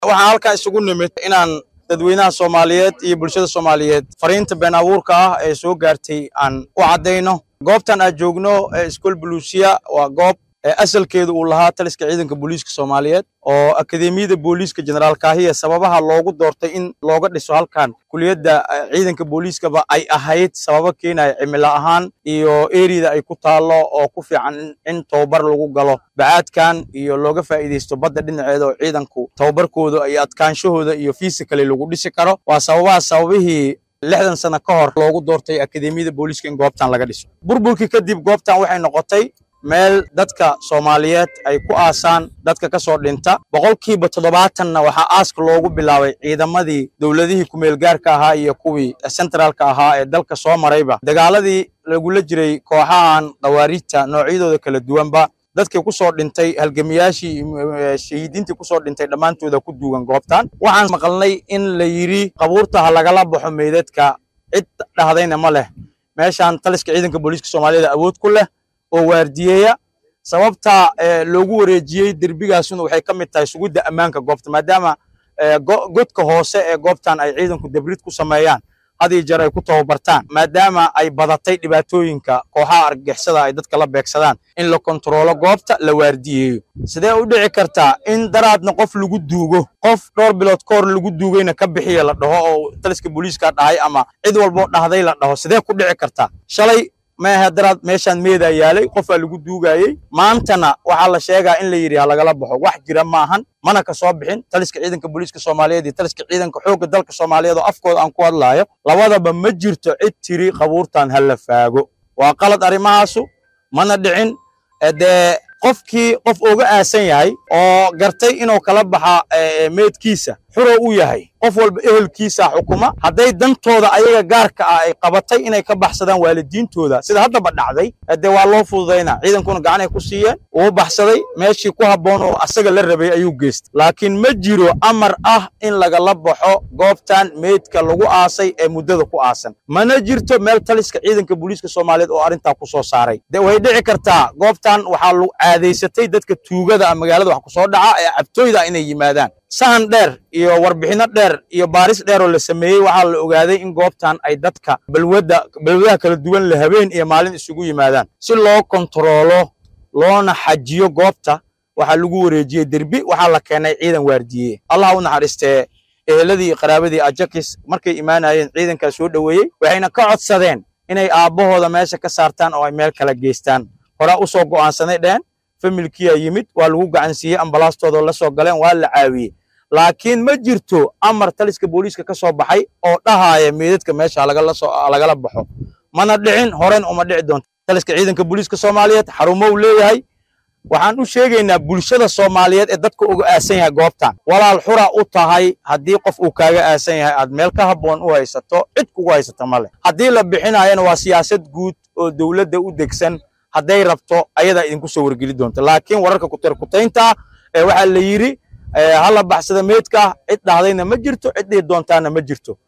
waxaan halkaa isugu nimid inaan dadweynaha soomaaliyeed iyo bulshada soomaaliyeed fariinta been abuurka ah ee soo gaartay aan u caddayno goobtan aan joogno ee iskool buluusiya waa goob asalkeedu uu lahaa taliska ciidanka booliiska soomaaliyeed oo akademiyada booliiska jenaraal kaahiya sababaha loogu doortay in looga dhiso halkan kuliyadda ciidanka booliiskaba ay ahayd sababo keenaya cimilo ahaan iyo eriyada ay ku taallo oo ku fiican in tababar lagu galo bacaadkan iyo looga faa'iidaysto badda dhinaceeda oo ciidanku tababarkooda iyo adkaanshahooda iyo fiisikali lagu dhisi karo waa sababaha sababihii lixdan sano ka hor loogu doortay akademiyada booliiska in goobtan laga dhiso burburkii kadib goobtan waxay noqotay meel dadka soomaaliyeed ay ku aasaan dadka ka soo dhinta boqolkiiba toddobaatanna waxaa aaska loogu bilaabay ciidamadii dowladihii kumeelgaarka ahaa iyo kuwii centraalka ahaa ee dalka soo marayba dagaaladii lagula jiray kooxahan khawaariijta noocyadooda kala duwanba dadkii ku soo dhintay halgamiyaashii shahiidiintii ku soo dhintay dhammaantooda ku duugan goobtan waxaan maqalnay in la yidhi qabuurta ha lagala baxo meydadka cid dhahdayna ma leh meeshaan taliska ciidanka booliiska soomaaliyeed awood ku leh oo waardiyeeya sababta loogu wareejiyey derbigaasuna waxay ka mid tahay sugidda ammaanka goobta maadaama godka hoose ee goobtan ay ciidanku debrid ku sameeyaan had iyo jeer ay ku tababartaan maadaama ay badatay dhibaatooyinka kooxaha argagixisada ay dadka la beegsadaan in la kontaroolo goobta la waardiyeeyo sidee u dhici kartaa in daraadna qof lagu duugo qof dhowr bilood ka hor lagu duugayna ka bixiya la dhaho oo taliska booliiska dhahay ama cid walboo dhahday la dhaho sidee ku dhici kartaa shalay maaha daraad meeshaan meedaa yaalay qofaa lagu duugayey maantana waxaa la sheegaa in la yidhi ha lagala baxo wax jira maahan mana ka soo bixin taliska ciidanka booliiska soomaaliyeed iyo taliska ciidanka xoogga dalka soomaaliyeed oo afkooda aan ku hadlaayo labadaba ma jirto cid tiri qabuurtan ha la faago waa qalad arrimahaasu mana dhicin dee qofkii qof uga aasan yahay oo gartay inuu kala baxa meedkiisa xuro u yahay qof walba ehelkiisa xukuma hadday dantooda ayaga gaarka ah ay qabatay inay ka baxsadaan waalidiintooda sida haddaba dhacday dee waa loo fududaynaa ciidankuna gacanay ku siiyeen uu baxsaday meeshii ku habboon oo asaga la rabay ayuu geystay laakiin ma jiro amar ah in lagala baxo goobtan meydka lagu aasay ee muddada ku aasan mana jirto meel taliska ciidanka booliiska soomaaliyeed oo arrintaa ku soo saaray de way dhici kartaa goobtan waxaa lagu caadaysatay dadka tuugada ah magaalada wax ku soo dhaca ee cabtooyda inay yimaadaan sahan dheer iyo warbixinno dheer iyo baaris dheer oo la sameeyey waxaa la ogaaday in goobtan ay dadka balwadda balwadaha kala duwan la habeen iyo maalin isugu yimaadaan si loo kontaroolo loona xajiyo goobta waxaa lagu wareejiyey derbi waxaa la keenay ciidan waardiye allah u naxariistee eheladii iyo qaraabadii ajakis markay imaanayeen ciidankaa soo dhoweeyey waxayna ka codsadeen inay aabbahooda meesha ka saartaan oo ay meel kala geystaan horaa u soo go'aansanay dhehen familkiyaa yimid waa lagu gacansiiyey ambalaastooda la soo galeen waa la caawiyey laakiin ma jirto amar taliska booliiska ka soo baxay oo dhahaaya meedadka meesha lagala baxo mana dhicin horen uma dhici doonto taliska ciidanka booliiska soomaaliyeed xarumo uu leeyahay waxaan u sheegaynaa bulshada soomaaliyeed ee dadka uga aasan yahay goobtan walaal xura u tahay haddii qof uu kaaga aasan yahay aad meel ka habboon u haysato cid kugu haysata ma leh haddii la bixinayana waa siyaasad guud oo dowladda u degsan hadday rabto ayadaa idinku soo wargeli doonta laakiin wararka kuterkutaynta ee waxaa la yidhi hala baxsada meedka cid dhahdayna ma jirto cid dhihi doontaana ma jirto